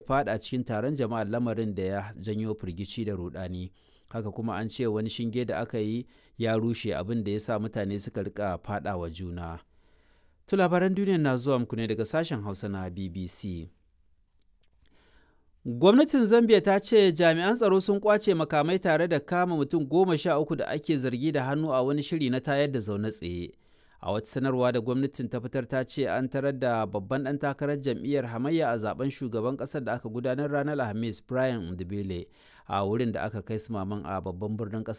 fada cikin taron jama'a lamarin da ya janyo firgici da rudani haka kuma an ce wani shinge da aka yi ya rushe abin da ya sa mutane suka rika fada wa juna to labaran duniya na zuwa muku ne daga sashen hausa na bbc gwamnatin zambia ta ce jami'an tsaro sun kwace makamai tare da kama mutum goma sha uku da ake zargi da hannu a wani shiri na tayar da zaune tsaye a wata sanarwa da gwamnatin ta fitar ta ce an tarar da babban ɗan takarar jam'iyyar hamayya a zaben shugaban ƙasar da aka gudanar ranar alhamis brian ndibele a wurin da aka kai su maman a babban birnin ƙasar